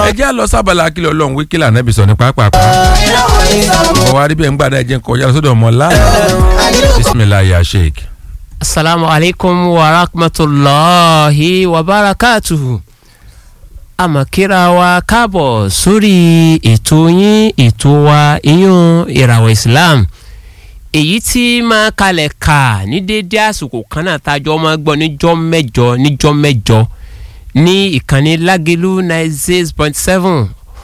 ẹ jẹ́ lọ sábàlá akílẹ̀ ọlọ́run wíkílà nẹ́bí sọ ní pápá. ọwọ́ aríbẹ̀ ń gbàdá ẹ̀jẹ̀ kọjá sódò ọmọ láì bisimilayi ya sheik. asalaamu alaykum wa rahmatulahi wa barakatuhu amakira wa káàbọ̀ sórí ètò yín ètò wa iyún ìràwọ̀ islam èyí tí máa kalẹ̀ kà ní déédé àsìkò kan náà tájọ́ máa gbọ́ níjọ́ mẹ́jọ níjọ́ mẹ́jọ ní ìkànnì lágẹ̀lú ninety six point seven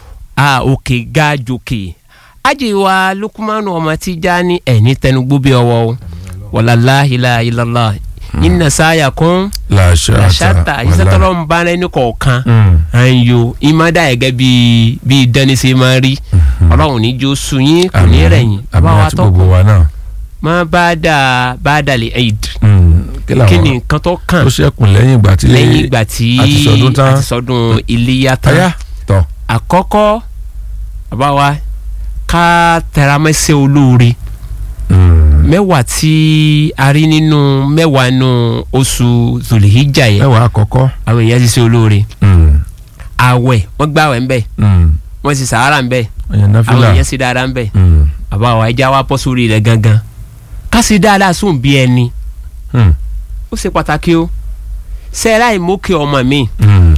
òkè ga jòkè ajiwa lukumanu ọmọ tíjà ní ẹni tẹnugbó bí ọwọ́ o wàlláhìlá ìlàlá iná sáyà kún làṣàtà ìṣẹ́tọ́lọ́ ń bá ẹni kọ̀ọ̀kan àyò ìmọ̀dá ẹ̀gẹ́ bíi bíi dánísẹ́ máa rí ọlọ́run níjó sunyín kò ní rẹ̀yìn àbáwá tó kù wa náà. má bá dà bá dàlẹ̀ eid làwọn- kí ni nǹkan tó kàn tó ṣẹ́kùn lẹ́yìn ìgbà tí lẹ́yìn ìgbà tí àti sọdún tán. àti sọdún iléyà tán táyà tọ̀ àkọ́kọ́ àbáwá ká tẹramẹ́sẹ̀ olóore mẹ́wàá tí a rí nínú mẹ́wàá nínú oṣù zulhijja yẹn mẹ́wàá àkọ́kọ́. àwọn èèyàn ti ṣe olóore Mm, àwẹ̀ wọ́n gbàwẹ̀ ńbẹ̀ mm. wọ́n sì sàárà ńbẹ̀ ẹ̀yàn àwọn náfìlà. èèyàn sì dáadáa ńbẹ̀ Mm, àbáwá ẹja wa bọ́ sórí rẹ̀ gangan ká sì dáadáa sóun bí ẹni mm, ó ṣe pàtàkì o sẹ́ẹ̀rá ìmókè ọmọ mi mm.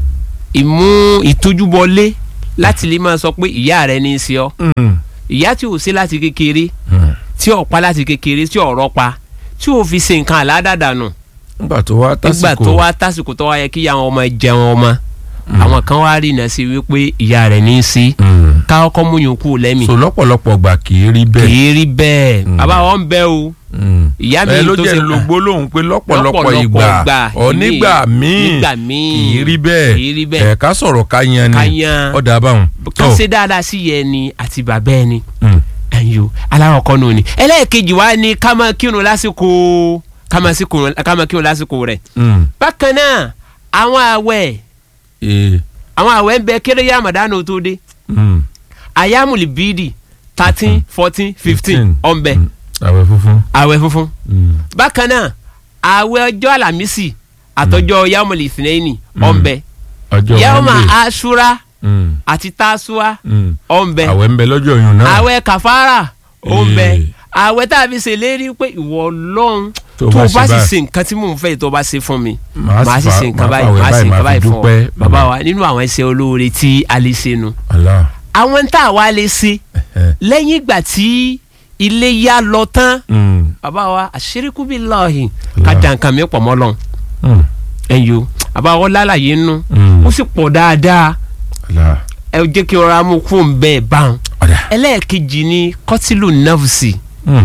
ìmú ìtójúbọlé láti lè máa sọ pé ìyá rẹ ní í ṣe ọ́ Mm, ìyá tí ò sí láti kékeré mm. tí ò pa láti kékeré tí ò rọpa tí ò fi ṣe nǹkan àládàdànù nígbà tó wá tásìkò nígbà tó wá tásìkò tó wá yẹ kí àwọn ọmọ jẹun ọmọ àwọn kan wá rí iná sí wípé ìyá rẹ̀ ní í sí Mm. ká ọkọ mú yòókù lẹ́mì so lọ́pọ̀lọpọ̀ gbà kì í rí bẹ́ẹ̀. kì í rí bẹ́ẹ̀ Mm. bàbá wọn bẹ o Mm. ìyá mi ẹ ló tó jẹ́ ṣe ń lo gbólóhùn pé lọ́pọ̀lọpọ̀ lọ́pọ̀lọpọ̀ ìgbà ìgbà, ọ nígbà míì nígbà míì kì í rí bẹ́ẹ̀ kì í rí bẹ́ẹ̀ ẹ̀ ká sọ̀rọ̀ ká yan ni ká yan ọ̀dà báwọn. ká ṣe dáadáa sí yẹ ni àti bàbá ẹni Mm. ẹ̀yọ́ aláwọ̀kọ́ nù ni ẹlẹ́ẹ̀kejì wa ni ká máa kírun lásìkò ká máa sí kírun- ká máa kírun lásìkò rẹ̀ Mm. bákan náà àwọn àwẹ̀ Eh. àwọn àwẹ̀ ń bẹ kéré yá àmàdánù tó dé Mm. ayámùlì bíìdì thirteen fourteen fifteen ọ̀nbẹ Mm. àwẹ̀ funfun. àwẹ̀ funfun Mm. bákan náà àwẹ̀ ọjọ́ àlàmísì àtọjọ́ yámùlì ìsìnẹ́yìnì ọ̀nbẹ ọjọ́ yàwùmá Monday. aṣúra Mm. àti tásúà Mm. ọ̀nbẹ àwẹ̀ ń bẹ lọ́jọ́ yìí náà. àwẹ̀ kàfàrà ọ̀nbẹ Eh. àwẹ̀ tá a fi ṣèlérí pé ìwọ ọlọ́run Tó tó bá o ṣe bá sì báyìí. ṣe nǹkan tí mò ń fẹ́ tó o bá ṣe fún mi Màá màá sì fà- ṣe nǹkan màá báyìí fàwẹ̀ màá ṣe báyìí, nǹkan màá fi báyìí fún ọ dúpẹ́. bàbá wa nínú àwọn ẹsẹ̀ olóore tí a lè ṣe nu Allah. àwọn tá a wá lè ṣe Eh. lẹ́yìn ìgbà tí ilé yá lọ tán Mm. bàbá wa àṣírìkú bí lọ́ọ̀hìn Allah. ká da nǹkan mi pọ̀ mọ́ lọ́n Mm. ẹ̀yọ́ bàbá wa lálàyé nù Mm. ó sì pọ̀ dáadáa Allah. ẹ jẹ́ kí ọ̀rọ̀ amú kú ń bẹ́ẹ̀ bá wọn. ọ̀dà. ẹlẹ́ẹ̀kejì ni kọ́tìlù nọ́ọ̀sì Mm.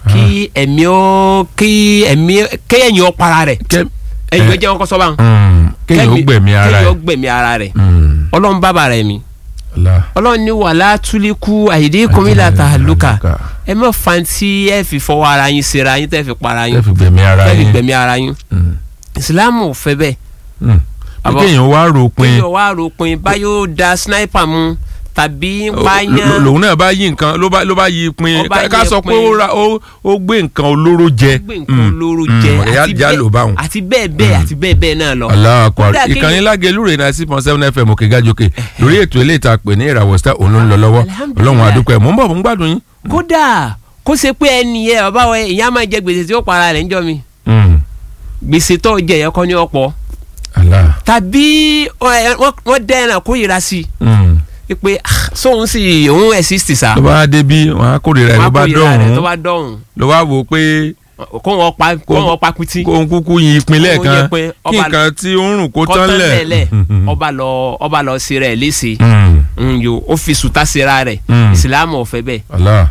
kí ẹ̀mí ó kí ẹ̀mí kéèyàn ó para rẹ̀ Kẹ́- ẹ̀yọ́ eh. jẹ́ wọn kọ́ sọ́ba Mm. kéèyàn ó gbẹ̀mí ara kéèyàn ó ẹ̀. gbẹ̀mí ara rẹ̀ Mm. ọlọ́run bàbá rẹ̀ mi Allah. ọlọ́run ní wàhálà túlíkù àyèdè kọ́mílà tàlùkà ẹ má fanti ẹ fi fọwọ́ ara yín sera yín tẹ́ fi para ẹ yín fi gbẹ̀mí ara tẹ́ fi yín. gbẹ̀mí ara yín Mm. ìsìlámù ò fẹ́ bẹ́ẹ̀ Mm. Àbọ̀- kéèyàn wá ròpin kéèyàn wá ròpin báyọ̀ da sniper mu tàbí Ó- bá lò- yán lòun náà bá yí nǹkan ló bá ló bá yí pin Ó bá ká- ká yí sọ pé pin. ó ra ó ó gbé nǹkan olóró jẹ. gbé nǹkan olóró jẹ ẹ̀yà àti já ló bá wọn. bẹ́ẹ̀ àti bẹ́ẹ̀ bẹ́ẹ̀ àti bẹ́ẹ̀ bẹ́ẹ̀ náà lọ. Allahu Akbar Kódà kéèyàn- ìkànnì lágẹ̀lú rẹ̀ náà six point seven fm òkè gájòkè lórí ètò ilé ìta pè ní ìràwọ̀ star òun ló ń lọ lọ́wọ́ Alhamdulillah. ọlọ́run àdúpẹ́ mò ń bọ̀ mò ń gbádùn yín. kódà kó ṣe pé ẹni yẹ bàbá wa ìyá máa jẹ gbèsè tí ó para rẹ̀ ńjọ́ mi Mm. gbèsè tó jẹ yẹ kọ́ ní ọ̀pọ̀ Allah. tàbí ẹ, wọ́n wọ́n dẹ́ ẹ̀ràn kó yìra sí Mm. i pé ah, sóun sì òun exist sa ló bá débi wọn á kórìíra ẹ̀ ló wọ́n á bá kó yìra rẹ̀ tó dọ̀hún bá dọ̀hún ló wá wò ó pé kó wọ́n pa kó wọ́n pa kuti kó ń kúkú yin ìpínlẹ̀ Kó kan yẹ pé kí ọba- nǹkan tí ó ń rùn kó kọ́ tán lẹ̀. lẹ̀ ọba lọ ọba lọ sí rẹ̀ léṣe Mm. Mm, yo ó fi sùtá síra rẹ̀ Mm. ìsìlámù ò fẹ́ bẹ́ẹ̀ Allah.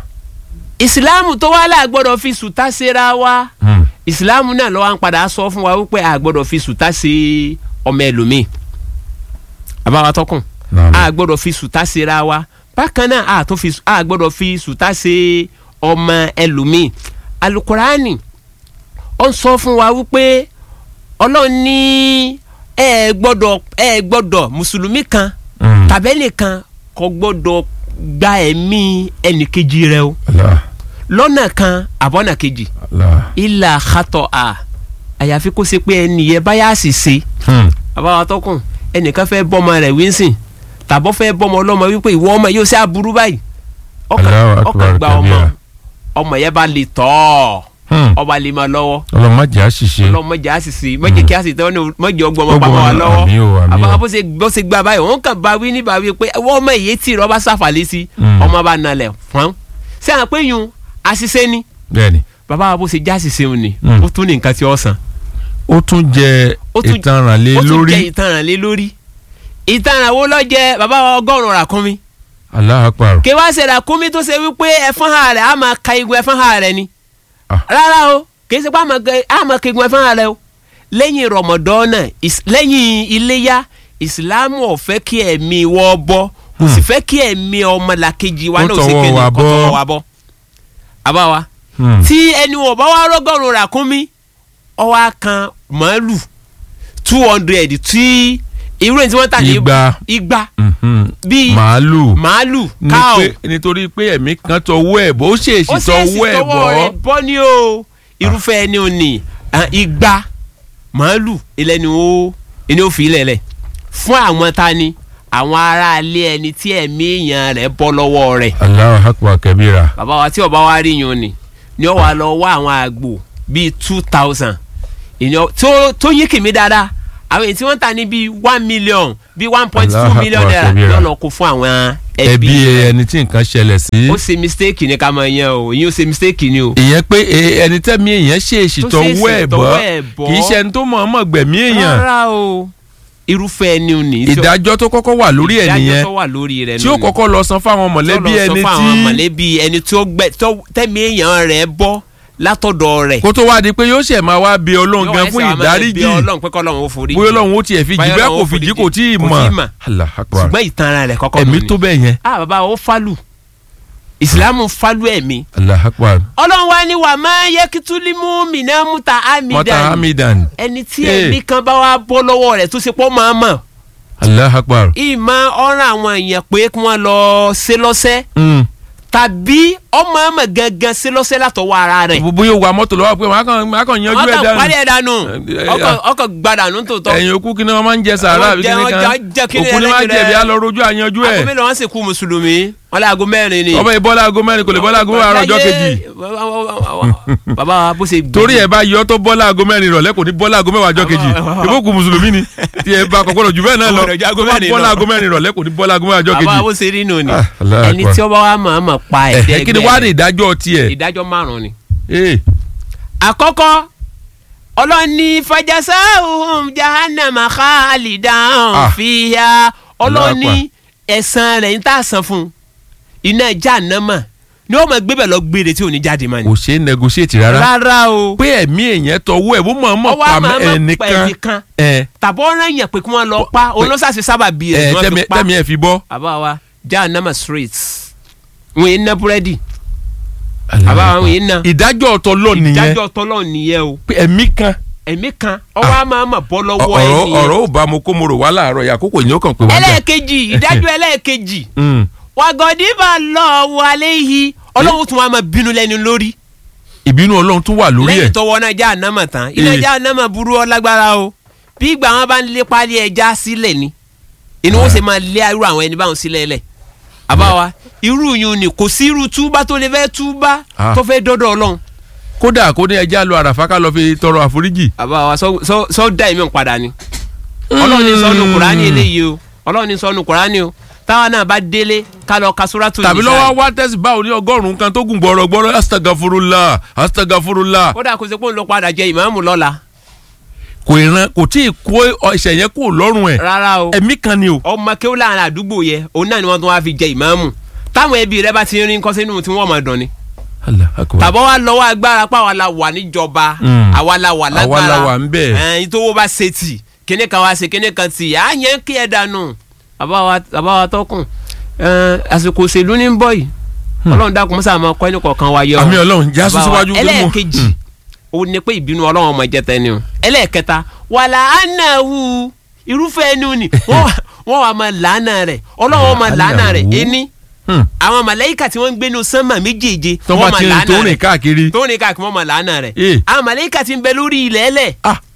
ìsìlámù tó wá là gbọ́dọ̀ fi sùtá síra wa Mm. ìsìlámù náà lọ́wọ́ à ń padà sọ fún wa wípé a gbọ́dọ̀ fi sùtá sí ọmọ ẹlòmíì àbáwá tọkùn Naam. a gbọ́dọ̀ fi sùtá síra wa bákan náà a tó fi a gbọ́dọ̀ fi sùtá sí ọmọ ẹlòmíì alukurani ó ń sọ fún wa wípé ọlọ́run ní ẹ gbọ́dọ̀ ẹ gbọ́dọ̀ mùsùlùmí kan Mm. tàbẹ́lì kan kò gbọ́dọ̀ gba ẹ̀mí ẹnìkejì rẹ o Allah. lọ́nà kan àbọ̀nà kejì Allah. ilà àkàtọ̀ à àyàfi kó ṣe pé ẹnìyẹn báyà sì ṣe Hmm. àbáwá tọkùn ẹnìkan fẹ́ bọ́mọ rẹ̀ wíńsìn tàbọ̀ fẹ́ bọ́mọ ọlọ́mọ wípé ìwọ ọmọ yóò ṣe aburú báyìí ọkàn Allahu ọkàn Akbar gba ọmọ kabira. ọmọ yẹn bá lè tọ́ ọ Hmm. ọba lè máa lọ́wọ́ ọlọ́run má jẹ́ àṣìṣe ọlọ́mọ jẹ́ àṣìṣe mọ̀jẹ̀ kí àṣìṣe tẹ́wọ́n ní mọ̀jẹ̀ ọgbọ́n ọmọ Ọgbọ́n pamọ́ wa ọmọ, lọ́wọ́ àmín o, àmín o. àbá bó ṣe bó ṣe gba báyìí òun kàn bá wí ní bá wí pé wọ́n ọmọ èyí tì rọ́ bá ṣàfàlẹ́ sí Mm. ọmọ bá nalẹ̀ fún ṣé àwọn pé yun àṣìṣe ni bẹ́ẹ̀ni bàbá wa bó ṣe já àṣìṣe òun ni Mm. ó tún ní nǹkan tí ó san ó tún jẹ Ó tún- ìtanràn lé ó tún lórí jẹ́ ìtanràn lé lórí ìtanràn wo ló jẹ bàbá wa ọgọ́rùn-ún ràkúnmí Allahu Akbar kí wá ṣe ràkúnmí tó ṣe wípé ẹ̀fọn ha rẹ̀ á máa ka igun ẹ̀fọn ha rẹ̀ ni Ah. rárá o kì í ṣe pé á máa ka- á máa ka igun ẹ̀fọn ha rẹ̀ o lẹ́yìn rọmọdọ́nà is- lẹ́yìn iléyá ìsìlámù ò fẹ́ kí ẹ̀mí wọ́ bọ́ kò sì fẹ́ kí ẹ̀mí ọmọlàkejì wa Kó náà ṣe tọwọ́ kéde wa kó bọ́. tọwọ́ wa bọ́ àbá wa Hmm. tí ẹni wọn bá wá rọgọrùn ràkúnmí ọwọ́ kan màálù two hundred tí irú èyí tí wọ́n tà ní igba igba mhm, bíi màálù màálù ní káò pé- nítorí pé ẹ̀mí kan tọwọ́ ẹ̀ bọ́ ó ṣèèṣì ó ṣèèṣì tọwọ́ ẹ̀ tọwọ́ rẹ̀ bọ́ bọ́ ní o irúfẹ́ ẹni ò ní ah, igba màálù ilẹ̀ ni ó ẹni ó fi ilẹ̀ lẹ̀ fún àwọn ta ni àwọn aráalé ẹni tí ẹ̀mí èèyàn rẹ̀ bọ́ lọ́wọ́ rẹ̀ Allahu Akbar kabira bàbá wa tí ọba wa rí yun ni ni ó wà lọ wá àwọn àgbò bíi two thousand ìyẹn tó tó yí kìmí dáadáa àwọn èyí tí wọ́n tà ní bíi one million bíi one point two Allahu million Akbar naira kabira. yóò lọ kó fún àwọn ẹbí ẹbí rẹ̀ ẹni tí nǹkan ṣẹlẹ̀ sí ó ṣe mistake ni ká máa yan o ìyẹn ó ṣe mistake ni o. ìyẹn pé e- ẹni tẹ́mi èèyàn ṣèèṣì Tó tọwọ́ ṣèèṣì ẹ̀ tọwọ́ bọ́ ẹ̀ bọ́. kì í ṣe ẹni tó mọ̀ọ́mọ̀ gbẹ̀mí èèyàn rárá o irúfẹ́ ẹni ò ní. tí ó- ìdájọ́ tó kọ́kọ́ wà lórí ẹ̀ ìdájọ́ nìyẹn tó wà lórí rẹ̀ tí ó nù ni. kọ́kọ́ lọ san fáwọn mọ̀lẹ́bí Tí ó lọ sọ ẹni fún àwọn tí mọ̀lẹ́bí ẹni tí ó gbẹ tó tẹ́mi èèyàn rẹ̀ bọ́ látọ̀dọ̀ rẹ̀. kó tó wá di pé yóò ṣẹ̀ máa wá bí ọlọ́run gan fún ìdáríjì bí ọlọ́run pé kọ́lọ́run ó forí bóyá ọlọ́run ó tiẹ̀ fi jì Báyọ̀ bẹ́ẹ̀ Ọlọ́run kò ó fi jí foríjì. kò tí ì Kò mọ̀ tí ì mọ̀. Allah akbar ṣùgbọ́n ìtanra rẹ̀ kọ́kọ́ ẹ̀mí nù ni. tó bẹ́ẹ̀ yẹn ah bàbá ó fálù ìsìlámù fálù ẹ̀mí. Allah akbar ọlọ́run wá ní wà máa yẹ kí túlímù mìíràn múta mọ́tà ámìdá hamidan ẹni tí Eh. ẹ̀mí kan bá wá bọ́ lọ́wọ́ rẹ̀ tó ṣe pọ́ máa mọ̀ Allah akbar ìmọ̀ ọ̀ràn àwọn èèyàn pé kí wọ́n lọ ṣe lọ́sẹ̀ Mm. tàbí ọmọ ọmọ gangan ṣe lọ́sẹ̀ látọwọ́ ara rẹ̀ bóyá o wa mọ́tò lọ́wọ́ pé màá kàn màá kàn yanjú wọ́n ẹ̀ kàn parí dànù ẹ̀ dànù Eh, eh, ọkọ̀ ọkọ̀ gbadànù tòótọ́ ẹ̀yìn òkú kí ni wọ́n máa ń jẹ sàárà Wọ́n àbí jẹ- kíní wọ́n kan jẹ- jẹ kíní òkú ni wọ́n á ẹlẹ́gbẹ̀rẹ́. jẹ̀bi á lọ rojú àyanjú ẹ̀ aago mélòó wọn sì kú mùsùlùmí wọn lé aago mẹ́rin ni. ọmọ ìbọ́lá aago mẹ́rin kò lè bọ́lá aago mẹ́rin àárọ̀ ọjọ́ kejì bàbá wa bó ṣe gbé torí ẹ bá yọ tó bọ́lá aago mẹ́rin ìrọ̀lẹ́ kò ní bọ́lá aago mẹ́wàá ọjọ́ kejì ìbò kù mùsùlùmí ni tí ẹ bá kọ́kọ́ jù bẹ́ẹ̀ náà lọ Kò gbọdọ̀ ju aago tó bá mẹ́rin bọ́lá lọ. aago mẹ́rin ìrọ̀lẹ́ kò ní bọ́lá aago mẹ́wàá ọjọ́ bàbá wa kejì bó ṣe rí nù ni Ah, Allahu ẹni Akbar. tí ó bá wa mọ̀ ọ́n mọ̀ pa ẹ̀hẹ́ ẹ̀dẹ́ kí ni wàá ní ìdájọ́ tiẹ̀ ìdájọ́ márùn-ún ni. ee àkọ́kọ́ ọlọ́ni fàjàsá ohun jahannama khalidan Ah. fiha Allahu ọlọ́ni ẹ̀san rẹ̀ ń tà san fún un iná jahannama ni wọ́n máa gbébẹ̀ lọ gbére tí ò ní jáde máa ní. kò ṣeé negotiate rárá rárá o pé ẹ̀mí èèyàn tọwọ́ ẹ̀ bó mọ̀ mọ̀ ọwọ́ pa àmọ́ àmọ́ pa ẹnìkan ẹnìkan ẹ̀ tàbọ̀ ọ̀ràn yẹn pé kí wọ́n lọ pa olóṣàṣì sábà bí ẹ̀ ẹ̀ ni wọ́n tẹ́mi fi pa tẹ́mi ẹ̀ fi bọ́. àbá wa jahannama street wọn yìí ná búrẹ́dì àbá wa wọn yìí ná ìdájọ́ ọ̀tọ̀ lọ nìyẹn ìdájọ́ tọ́lọ́ nìyẹn o pé ẹ̀mí kan ẹ̀mí kan ọwọ́ àmọ́ àmọ́ bọ́ lọ́wọ́ ọ̀rọ̀ ẹni yẹn. ọ̀rọ̀ ò bá mo kó mo rò wá láàárọ̀ yà àkókò yìí ó kàn pé wá jà. ẹlẹ́ẹ̀kejì ìdájọ́ ẹlẹ́ẹ̀kejì Mm. wàgọ́dìbà lọ wàlẹ́ yìí ọlọ́run tún wà máa bínú lẹ́nu lórí ìbínú ọlọ́run tún wà lórí lẹ́yìn ẹ̀ tọwọ́ náà já ànámọ̀ tán iná Eh. já ànámọ̀ burú ọ lágbára o bí ìgbà wọn bá ń lé pálí ẹja sílẹ̀ ni inú wọn sì máa lé irú àwọn ẹni báwọn sílẹ̀ lẹ̀ àbáwa irú yìí ni kò sí irú túbá tó lè fẹ́ túbá Ah. tó fẹ́ dọ́dọ̀ ọlọ́run kódà kó ní ẹja lọ àràfà ká lọ fi tọrọ àforíjì. àbáwa sọ- sọ sọ dá ẹ̀mí padà ni ọlọ́run ní sọ́nu kùránì eléyìí o ọlọ́run ní sọ́nu kùránì o táwa náà bá délé ká lọ ka Suratul tàbí Nisa. lọ́wọ́ wá tẹ́sí báwo ní ọgọ́rùn-ún kan tó gùn gbọ́rọ̀gbọ́rọ̀ astagafurula astagafurula kódà kó ṣe pé òun ló padà jẹ ìmáàmù lọ́la kò ìran kò tí ì kó ẹ̀ṣẹ̀ yẹn kó lọ́rùn ẹ̀ rárá o ẹ̀mí kan ni o. ọmọ kéwù láàrin àdúgbò yẹ òun náà ni wọ́n tún wá fi jẹ ìmáàmù táwọn ẹbí rẹ bá ti rí nǹkan sínú tí wọ́n máa dùn ni Allah akbar. tàbọ̀ wá lọ́wọ́ agbára pa àwa la wà níjọba Mm. àwa la wà Àwa lágbára la wà ń bẹ̀. ẹ̀ẹ́n ìtòwó bá ṣe tì kíní kan wá ṣe kíní kan tì á yẹn kí ẹ dànù bàbá wa bàbá wa tọkùn ẹ̀ẹ́n àsìkò òṣèlú ní ń bọ̀ yìí ọlọ́run dákun mọ́sá máa kọ́ ẹni kọ̀ọ̀kan wa yọ àmì ọlọ́run já Bàbá wa, síwájú tó mú. ẹlẹ́ẹ̀kejì ó ní pé ìbínú ọlọ́run ọmọ jẹta ẹni o ẹlẹ́ẹ̀kẹta wàlà ánáwù irúfẹ́ ẹni o ní wọ́n wà- wọ́n wà máa làánà rẹ̀ ọlọ́run máa làánà rẹ̀ Làánà wò. ẹni Hmm. àwọn màláíkà tí wọ́n ń gbénu sánmà méjèèje tó bá wọ́n máa ti rìn làánà tó rìn rẹ̀ káàkiri. tó rìn káàkiri wọ́n máa làánà rẹ̀ Eh. àwọn màláíkà tí ń bẹ lórí ilẹ̀ ẹlẹ̀ ah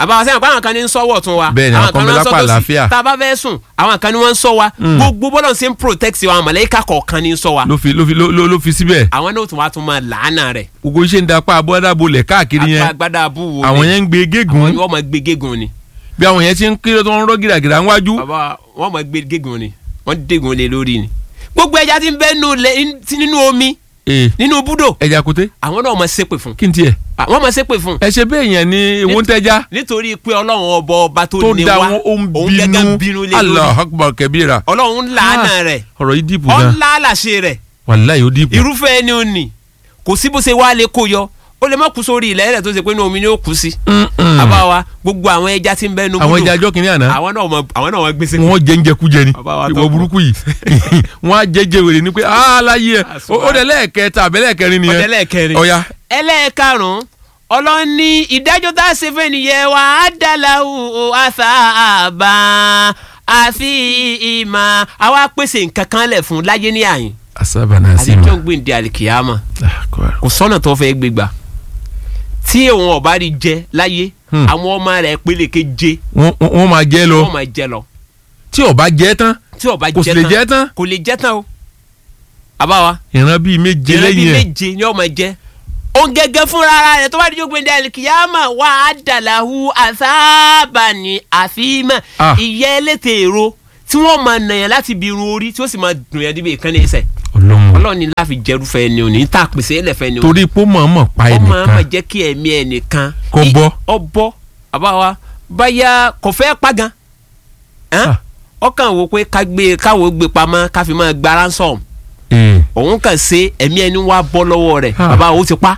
àbáwá sẹ́yìn pé àwọn kan ní ń sọ́wọ́ tún wa Bẹ́ẹ̀ ni, àwọn kan ní bẹ ń lápá sọ́ tòsì. àlàáfíà. tá a bá fẹ́ sùn àwọn kan ní wọ́n ń sọ wa gbogbo bọ́lọ̀ ṣe ń protect wa àwọn mọ̀lẹ́kà kọ̀ọ̀kan ní ń sọ wa ló fi ló fi ló ló- ló fi síbẹ̀ àwọn náà tún wá tún máa làánà rẹ̀ gbogbo iṣẹ́ ń dapá abọ́dàbolẹ̀ káàkiri yẹn agbada abúwo àwọn ni yẹn ń gbé àwọn gégùn ni wọ́n máa gbé gégùn ni bí àwọn yẹn ti ń kéré tó ń rọ́ gìràgìrà ńwájú bàbá wọ́n máa gbé gégùn ni wọ́n dégùn lé lórí ni gbogbo ẹja tí ń bẹ nínú lẹ- tí nínú omi ee nínú búdò ẹja kote àwọn náà máa ṣépè fún kí n tiẹ̀ Ah, wọ́n máa ṣépè fún ẹ ṣe bẹ́ẹ̀ yẹn ni èwo ń tẹ́já nítorí pé ọlọ́run ọba ọba tó tó ní da wa wọn ó ń òun gẹ́gẹ́ ń bínú bínú lé lórí Allah akbar kabira ọlọ́run ń làánà rẹ̀ ọ̀rọ̀ yìí dìbò ọ̀ gan ń lálàṣe rẹ̀ wàláyé ó dìbò irúfẹ́ ẹni ò ní kò sí bó ṣe wá lè kó yọ ó lè má kú sórí ilẹ̀ rẹ̀ tó ṣe pé inú omi ni ó kú sí. àbá wa gbogbo àwọn ẹja tí ń bẹ nu àwọn ẹja ajọ́ kìnìún àná àwọn náà mọ àwọn náà mọ gbèsè. wọ́n jẹ́ ń jẹkújẹ ni Bàbá wa ìwọ tọ́pọ̀. burúkú yìí wọ́n á jẹ́jẹ́ wèrè ni pé aláyé ẹ̀ ó dẹ̀ lẹ́ẹ̀kẹta àbẹ́lẹ́ẹ̀kẹrin nìyẹn ọ̀dẹ lẹ́ẹ̀kẹrin. ọ̀ya ẹlẹ́ẹ̀karùn-ún ọlọ́run ní ìdájọ́ tá a ṣe fẹ́ nìyẹn wà á dàláwù àṣà àbá àfi ìmọ̀ àwa pèsè nǹkan kan lẹ̀ fún láyé ní àyìn asabana àti sima tó ń gbìn di àlìkìyàmọ̀ kò sọ́nà tó fẹ́ gbégbà tí òun ọ̀bá rí jẹ láyé Hmm. àwọn ọmọ rẹ̀ pélékè jẹ wọ́n wọ́n máa jẹ́ lọ wọ́n máa jẹ lọ tí ó bá jẹ́ tán tí ọba kò sì lè jẹ́ tán kò lè jẹ tán o àbáwa ìran bíi méje ìran bíi lẹ́yìn ẹ̀ méje ni ọmọ jẹ òun gẹ́gẹ́ fúnra ara rẹ̀ tó bá dijọ́ gbẹ̀dẹ̀ alikiyama wà á dàlàhu àsábàní àfihàn Ah. ìyẹ́ ẹlẹ́tẹ̀ èrò tí wọ́n máa nàyàn láti bí irun orí tí ó sì máa dùn yẹn níbi ìkànnì ẹsẹ̀ ọlọ́run ọlọ́run ní láfi jẹ́rúfẹ́ ni òní tá a pèsè ẹlẹ́fẹ́ ni òní torí pé ó mọ̀ọ́mọ̀ pa ọmọ àmà ẹnìkan jẹ́ kí ẹ̀mí ẹnìkan Kó i- bọ́. ọ bọ́ àbáwa báyà kò fẹ́ pa gan Hàn? Ah. ọkàn wo pé ká gbé káwo gbé pamọ́ ká fi máa gba ransom ee òun kàn ṣe ẹ̀mí ẹni wá bọ́ lọ́wọ́ rẹ̀ Ah. bàbá o ti pa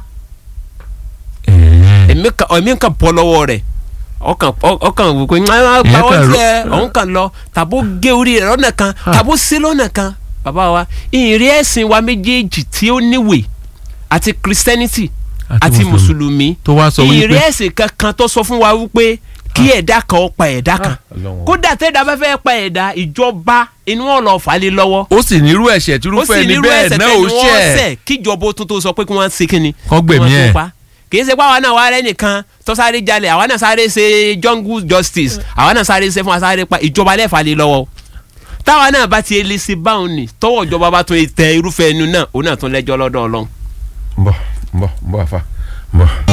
ee ẹ̀mí kan ẹ̀mí kan bọ́ lọ́wọ́ rẹ̀ ọkàn ọ- ọkàn wò pé ńlá Ìyẹn pa kàn ọ́ ro- tiẹ̀ òun kàn lọ tàbó gé orí rẹ̀ lọ́nà kan Ah. tàbó sí lọ́nà kan bàbá wa ìrìn ẹ̀sìn wa méjèèjì tí ó níwèé àti christianity Àti àti Mùsùlùmí. mùsùlùmí tó wá sọ wípé ìrìn ẹ̀sìn kankan tó sọ fún wa wípé kí ẹ̀dá kan ó pa ẹ̀dá kan Ọlọ́run. kódà tẹ́ẹ̀dá bá fẹ́ pa ẹ̀dá ìjọba inú ọ̀lọ́ falẹ̀ lọ́wọ́ ó sì nírú ẹ̀ṣẹ̀ ó tírúfẹ́ sì ni nírú bẹ́ẹ̀ ẹ̀ṣẹ̀ náà tẹ́ni ó wọ́n ṣẹ̀ ṣẹ̀ kíjọba ó tún tó sọ pé kí wọ́n ṣe kí ni Kọ́ gbẹ̀mí kí wọ́n ẹ̀. tó pa. kì í ṣe pé àwa náà wá rẹ́ nìkan tó sáré jalè àwa náà sáré ṣe jungle justice àwa náà sáré ṣe fún wa sáré pa ìjọba lẹ́fà lé lọ́wọ́ táwa náà bá ti lè ṣe báwọn ni tọwọ́ ìjọba bá tún tẹ irúfẹ́ ẹnu náà òun náà tún lẹ́jọ́ lọ́dọ̀ ọlọ́run. ń bọ̀ ń bọ̀ ń bọ̀ àfa ń bọ̀.